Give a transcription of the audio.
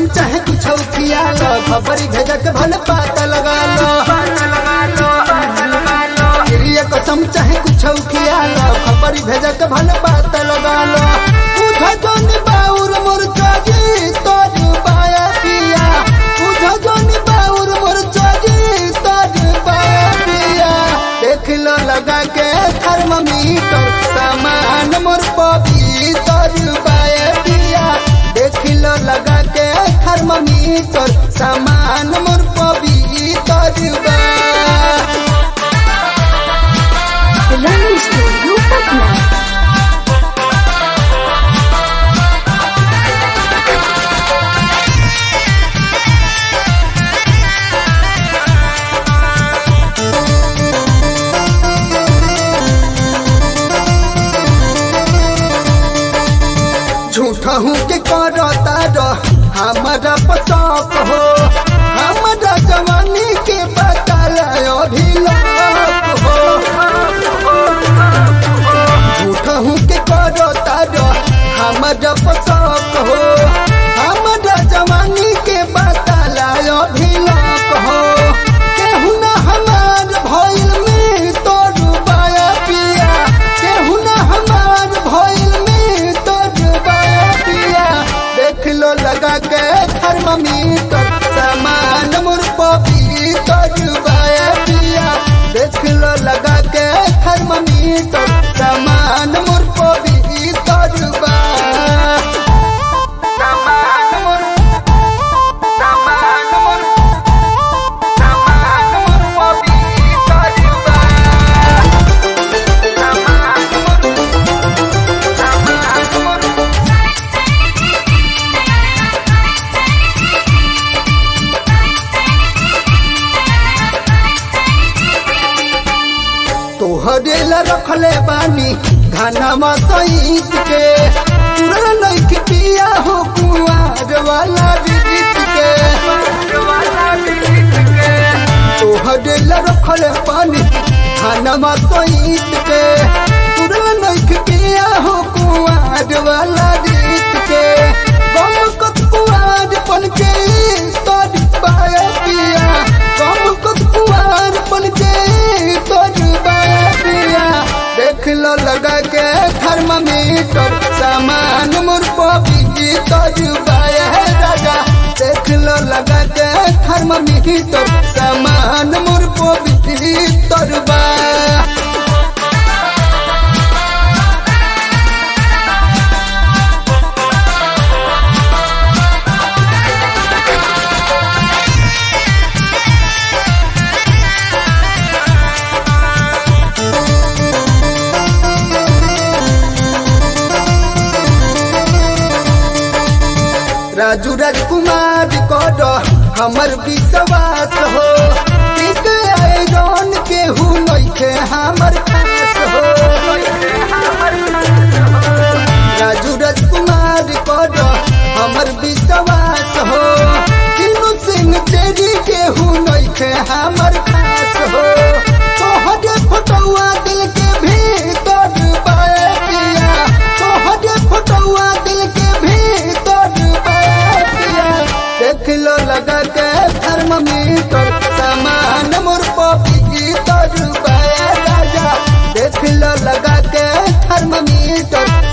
चाहे कुछ खिया लो खबर भेजक भल पाता लगा लो ये कसम चाहे कुछ खिया लो खबर भेजक भल पाता लगा लो उठा जोन बाउर मोर चागी तोर बाया पिया उठा जोन बाउर मोर चागी तोर बाया पिया देख लो लगा के थर्मामीटर सामान मोर पवित्र बाया पिया देख लो लगा के थर्मामीटर सामान मोर पवित्र बा Learning Studio Patna. झूठा हूँ के करता रह हमारा पताप हो हमारा जवानी के बदल अभी लाप हो झूठा हूँ के करता रह हमारा पताप हो हमारा जवानी के बदल अभी लाप हो केहू ना हमार भइल में तोर बाया पिया केहू ना हमार भइल में तोर बाया पिया देख लो लगा के थर्मामीटर सामान मोर पवित्र बाया पिया देख लो लगा के थर्मामीटर सामान मोर पवित्र बा सामान मोर सामान मोर सामान मोर पवित्र बा सामान मोर सामान मोर तोहरे ला रखले बानी घाना सईत के पूरा नइख पिया हो कुआर वाला गीत के तोहरे ला रखले बानी घाना सईत के पूरा नइख पिया हो कुआर वाला गीत के गम कत कुआर पन के तोर पाया पिया गम कत कुआर पन के तोर पाया पिया देख लो लगा के थर्मामीटर सामान मोर पवित्र बाया राजा देख लो लगा के थर्मामीटर सामान मोर पवित्र बा राजू राजकुमार कर हमर विश्वास हो टिक आयरन के हु नइखे हमर खास हो राजू राजकुमार कर हमर विश्वास हो तीनों सिंह तेरी के हु नइखे हमर खास हो तोहरे फोटोआ दिल के भीतर बाए पिया तोहरे फोटोआ दिल के भीतर बाए पिया देख लो लगा के थर्मामीटर सामान मोर पवित्र बाए राजा देख लो लगा के थर्मामीटर